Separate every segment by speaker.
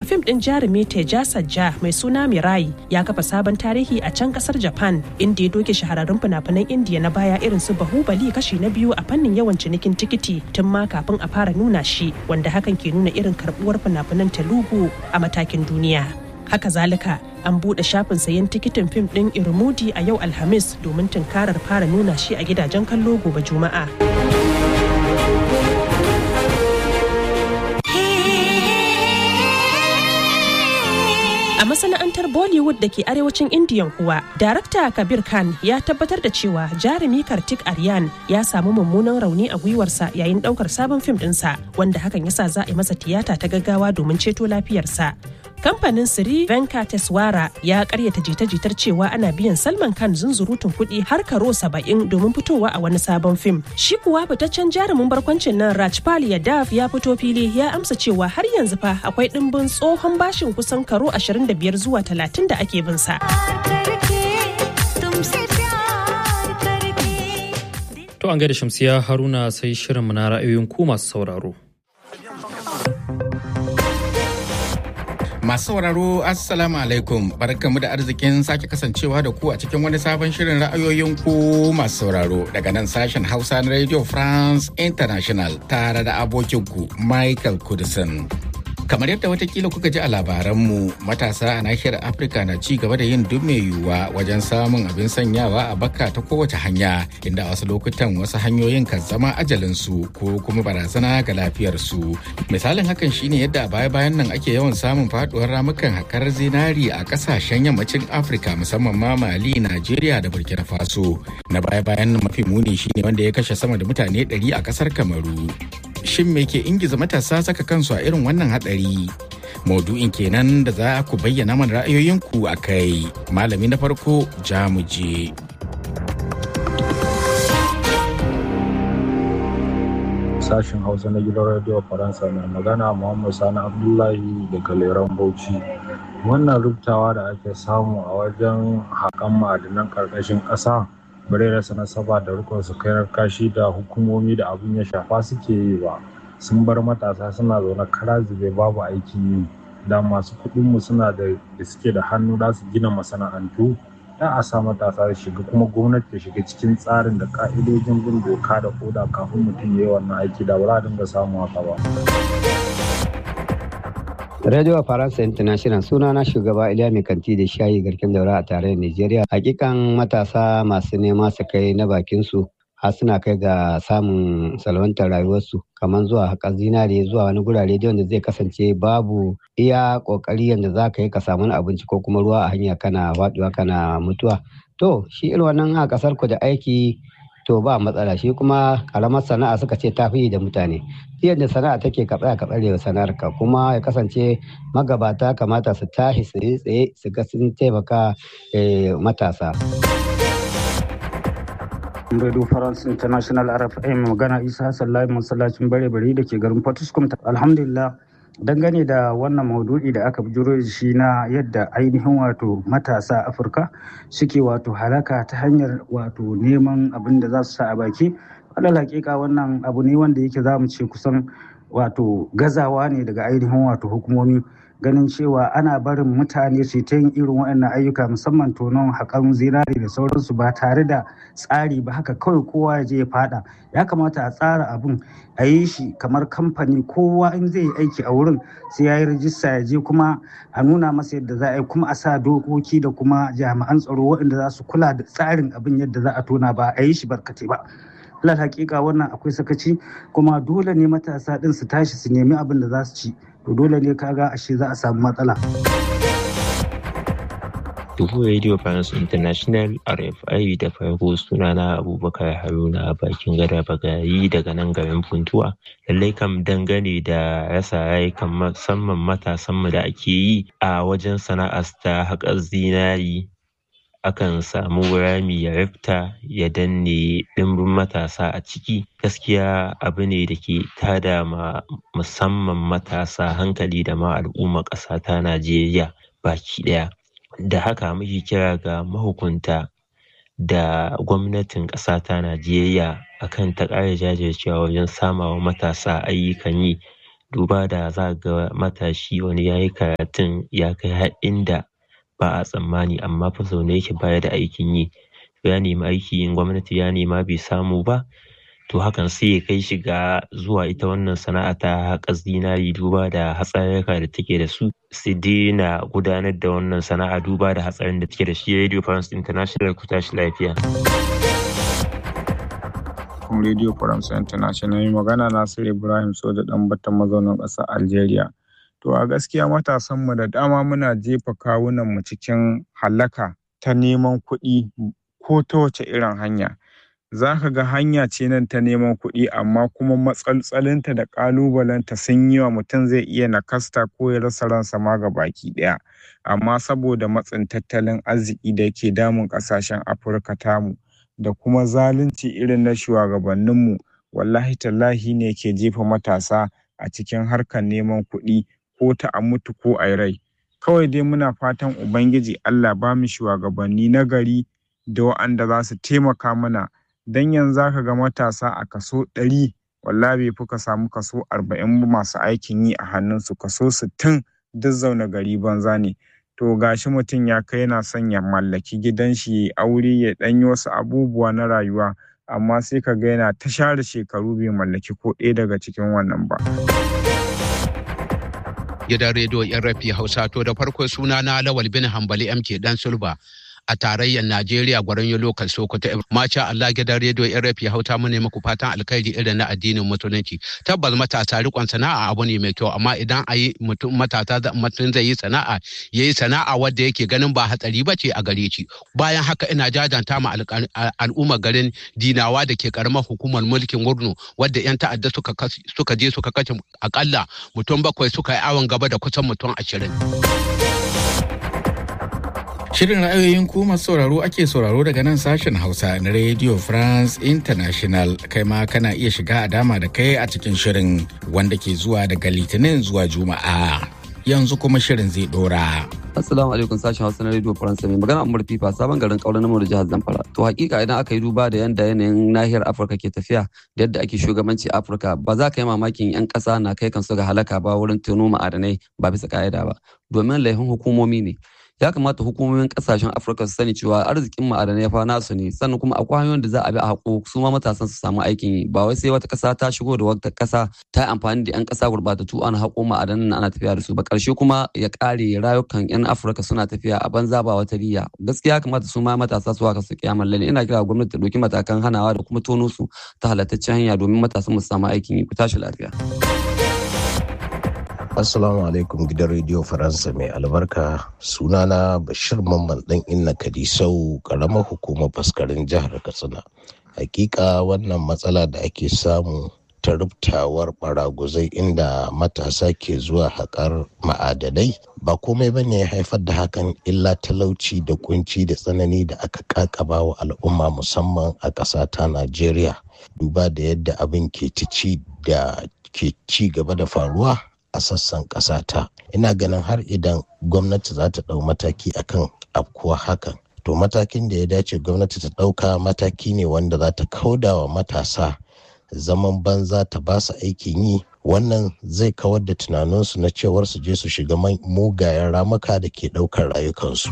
Speaker 1: fim ɗin jarumi Teja Sajja mai suna Mirai ya kafa sabon tarihi a can ƙasar Japan inda ya doke shahararrun fina-finan Indiya na baya irin su Bahubali kashi na biyu a fannin yawan cinikin tikiti tun ma kafin a fara nuna shi wanda hakan ke nuna irin karɓuwar fina-finan Telugu a matakin duniya. Haka zalika an buɗe shafin sayen tikitin fim ɗin Irmudi a yau Alhamis domin tunkarar fara nuna shi a gidajen kallo gobe Juma'a. A masana'antar Bollywood da ke arewacin Indiyan kuwa, darakta Kabir Khan ya tabbatar da cewa jarumi Kartik Aryan ya samu mummunan rauni a gwiwarsa yayin daukar sabon fim ɗinsa, wanda hakan yasa za a yi masa tiyata ta gaggawa domin ceto lafiyarsa. Kamfanin Sri Venkateswara ya karyata jita-jitar cewa ana biyan Salman Khan zunzurutun kuɗi har karo saba'in domin fitowa a wani sabon fim. Shi kuwa fitaccen jarumin barkwancin nan Rajpal Yadav ya fito fili ya amsa cewa har yanzu fa akwai ɗimbin tsohon bashin kusan karo 25 zuwa 30 da ake bin sa.
Speaker 2: To an gaida Shamsiya Haruna sai shirinmu na ra'ayoyin ku masu sauraro.
Speaker 3: Masu sauraro Assalamu alaikum barkamu da arzikin sake kasancewa da ku a cikin wani sabon shirin ra'ayoyin ku masu sauraro daga nan sashen Hausa na Radio France International tare da abokinku Michael Kudisin. Kamar yadda watakila kuka ji a labaranmu matasa a nahiyar Afirka na ci gaba da yin duk mai yiwuwa wajen samun abin sanyawa a baka ta kowace hanya inda a wasu lokutan wasu hanyoyin kan zama ajalinsu ko kuma barazana ga lafiyarsu. Misalin hakan shine yadda a baya-bayan nan ake yawan samun faduwar ramukan hakar zinari a kasashen yammacin Afirka musamman ma Mali, Najeriya da Burkina Faso. Na baya-bayan nan mafi muni shine wanda ya kashe sama da mutane 100 a kasar Kamaru. Shin me ke ingiza matasa saka kansu a irin wannan hadari? Maudu'in kenan da za ku bayyana mana ra'ayoyinku a kai. Malami na farko Jamuje.
Speaker 4: Sashen Hausa na gidan Radio Faransa mai magana Muhammad Sani Abdullahi daga Leran Bauchi. Wannan rubtawa da ake samu a wajen haƙan ma'adinan ƙarƙashin ƙasa bare rasa nasaba da rikon su kai kashi da hukumomi da abin ya shafa suke yi ba sun bar matasa suna zaune kara zube babu aikin yi da masu kuɗinmu suna da da suke da hannu za su gina masana'antu da a sa matasa da shiga kuma gwamnati ta shiga cikin tsarin da ka'idojin bin doka da koda kafin mutum ya yi wannan aiki da ba za a dinga samu haka ba.
Speaker 5: Radio Faransa International suna na shugaba Iliya Mai Kanti da shayi garkin daura a tarayyar Najeriya. Hakikan matasa masu nema su kai na bakin su har suna kai ga samun salwantar rayuwarsu kamar zuwa haƙar zinare zuwa wani gurare da wanda zai kasance babu iya ƙoƙari yadda za ka yi ka samu abinci ko kuma ruwa a hanya kana faɗuwa kana mutuwa. To shi irin wannan a ƙasar ku da aiki to ba matsala shi kuma karamar sana'a suka ce ta fi da mutane yadda sana'a take ka tsaya ka tsare sana'ar ka kuma ya kasance magabata kamata su tashi su yi tsaye su ga sun taimaka matasa
Speaker 6: Radio France International RFA mai magana Isa Hassan Lai masallacin bare bare da ke garin Fortiskum alhamdulillah dangane da wannan maudu'i da aka bujuro da shi na yadda ainihin wato matasa afirka suke wato halaka ta hanyar wato neman abin da za su sa a baki alal hakika wannan abu ne wanda yake za mu ce kusan wato gazawa ne daga ainihin wato hukumomi ganin cewa ana barin mutane su ta yin irin waɗannan ayyuka musamman tonon haƙan zinari da sauransu ba tare da tsari ba haka kawai kowa ya je ya fada ya kamata a tsara abun a yi shi kamar kamfani kowa in zai yi aiki a wurin sai ya yi rajista ya je kuma a nuna masa yadda za a yi kuma a sa dokoki da kuma jami'an tsaro waɗanda za su kula da tsarin abin yadda za a tona ba a yi shi barkatai ba alal hakika wannan akwai sakaci kuma dole ne matasa ɗin su tashi su nemi abin da za su ci to dole ne kaga ashe za a samu matsala.
Speaker 7: Dubu Radio France International RFI da farko sunana Abubakar Haruna bakin gada bagayi daga nan garin Funtuwa. Lallai kam dangane da rasa rayukan musamman matasanmu da ake yi a wajen sana'ar ta haƙar zinari akan samu rami ya rifta ya danne ɗimbin matasa a ciki gaskiya abu ne da ke tada ma musamman matasa hankali da ma al'umma ƙasa ta najeriya baki ɗaya da haka muke kira ga mahukunta da gwamnatin ƙasa ta najeriya akan ta ƙara jajircewa wajen samawa matasa ayyukan yi duba da za ga matashi wani ya yi karatun ya kai har inda ba a tsammani amma fa zaune yake baya da aikin yi ya nemi aiki in gwamnati ya nema bai samu ba to hakan sai ya kai shi ga zuwa ita wannan sana'a ta haƙa zinari duba da hatsarurruka da take da su su daina gudanar da wannan sana'a duba da hatsarin da take da shi radio france international ku tashi lafiya
Speaker 8: kuma radio france international magana nasir ibrahim soja dan bata mazaunin ƙasar algeria to a gaskiya matasanmu da dama muna jefa kawunanmu cikin halaka ta neman kuɗi ko ta wace irin hanya za ka ga hanya ce nan ta neman kuɗi amma kuma matsaltsalinta da ƙalubalenta sun yi wa mutum zai iya nakasta ko ya rasa ransa ma ga baki ɗaya amma saboda matsin tattalin arziki da yake damun ƙasashen afirka tamu da kuma zalunci irin na shugabanninmu wallahi tallahi ne ke jefa matasa a cikin harkar neman kuɗi ko ta a mutu ko a rai kawai dai muna fatan ubangiji allah ba mu shugabanni na gari da wa'anda za su taimaka mana don yanzu za ka ga matasa a kaso ɗari wallahi bai fi ka samu kaso arba'in masu aikin yi a hannunsu kaso sittin duk zaune gari banza ne to gashi mutum ya kai yana son ya mallaki gidan shi ya aure ya ɗanyi wasu abubuwa na rayuwa amma sai ka ga yana ta share shekaru bai mallaki ko ɗaya daga cikin wannan ba.
Speaker 9: gidan rediyo yan rafi hausa to da farko suna na lawal bin hambali mk dan sulba a tarayyar Najeriya gwaron yi lokal Sokoto. Masha Allah gidan rediyo RFI hauta mu ne muku fatan alkhairi irin na addinin musulunci. Tabbas matasa rikon sana'a abu ne mai kyau amma idan a yi mutum matasa mutum zai yi sana'a ya yi sana'a wadda yake ganin ba hatsari ba ce a gare shi. Bayan haka ina jajanta ma al'ummar garin Dinawa da ke karamar hukumar mulkin Wurno wadda 'yan ta'adda suka je suka kashe akalla mutum bakwai suka yi awon gaba da kusan mutum ashirin.
Speaker 3: Shirin ra'ayoyin ku masu sauraro ake sauraro daga nan sashen Hausa na Radio France International kai ma kana iya shiga a dama da kai a cikin shirin wanda ke zuwa daga Litinin zuwa Juma'a. Yanzu kuma shirin zai dora.
Speaker 10: Assalamu alaikum sashen Hausa na Radio France mai magana Umar Fifa sabon garin kauran namu da jihar Zamfara. To hakika idan aka yi duba da yanda yanayin nahiyar Afirka ke tafiya da yadda ake shugabanci Afirka ba za ka yi mamakin 'yan ƙasa na kai kansu ga halaka ba wurin tono ma'adanai ba bisa ka'ida ba. Domin laifin hukumomi ne. ya kamata hukumomin kasashen afirka su sani cewa arzikin ma'adanai fa nasu ne sannan kuma akwai hanyoyin da za a bi a haƙo su ma matasan su samu aikin yi ba wai sai wata ƙasa ta shigo da wata ƙasa ta amfani da 'yan ƙasa gurbatattu ana haƙo ma'adanan ana tafiya da su ba ƙarshe kuma ya ƙare rayukan 'yan afirka suna tafiya a banza ba wata riya gaskiya kamata su ma matasa su haka su kiyamar lalle ina kira gwamnati ta ɗauki matakan hanawa da kuma tono su ta halattaccen hanya domin matasan mu samu aikin yi ku tashi lafiya.
Speaker 11: Assalamu alaikum gidan rediyo Faransa mai albarka sunana Bashir Mamman dan Inna Kadisau karamar hukumar faskarin jihar Katsina. Hakika wannan matsala da ake samu ta rubtawar baraguzai inda matasa ke zuwa haƙar ma'adanai ba komai bane ya haifar da hakan illa talauci da kunci da tsanani da aka kakaba wa al'umma musamman a ƙasa ta Najeriya. Duba da yadda abin ke ci da ke ci gaba da faruwa a sassan ƙasata ina ganin har idan gwamnati za ta ɗau mataki akan afkuwa hakan to matakin da ya dace gwamnati ta ɗauka mataki ne wanda za ta kauda wa matasa zaman banza ta ba su aikin yi wannan zai kawar da tunaninsu na cewar su je su shiga mugayen ramuka da ke ɗaukar rayukansu.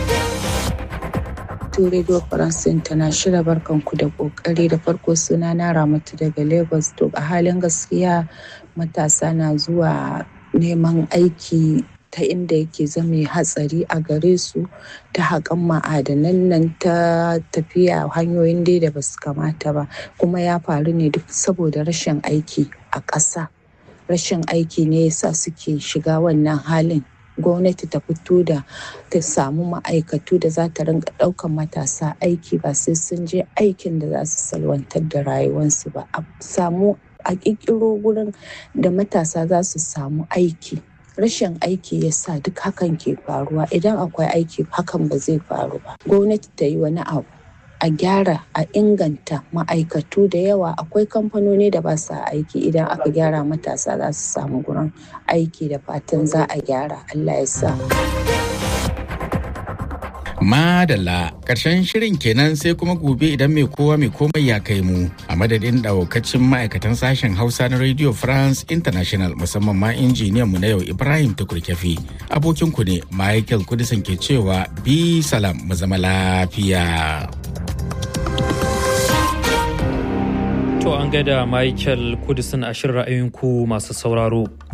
Speaker 12: to Radio France International barkanku da kokari da farko suna na Ramatu daga Lagos to a halin gaskiya matasa na zuwa neman aiki ta inda yake zama hatsari a gare su ta haƙan ma'adanan nan ta tafiya hanyoyin dai da basu kamata ba kuma ya faru ne duk saboda rashin aiki a ƙasa rashin aiki ne yasa suke shiga wannan halin gwamnati ta fito da ta samu ma'aikatu da za ta rinka ɗaukan matasa aiki ba sai sun je aikin da za su salwantar da rayuwarsu ba a samu a ƙirƙiro wurin da matasa za su samu aiki rashin aiki ya sa duk hakan ke faruwa idan akwai aiki hakan ba zai faru ba gwamnati ta yi wani abu a gyara a inganta ma'aikatu da yawa akwai kamfanoni da ba sa aiki idan aka gyara matasa za su samu gurin aiki da fatan za a gyara allah ya sa
Speaker 3: Madalla ƙarshen shirin kenan sai kuma gobe idan mai kowa mai komai ya kai mu a madadin ɗaukacin ma'aikatan sashen Hausa na Radio France International musamman ma injiniyan mu na yau Ibrahim Tukurkefi. Abokin ku ne Michael Kudisan ke cewa bi salam mu zama lafiya.
Speaker 2: To an gaida Michael Kudisan a shirin ra'ayin ku masu sauraro.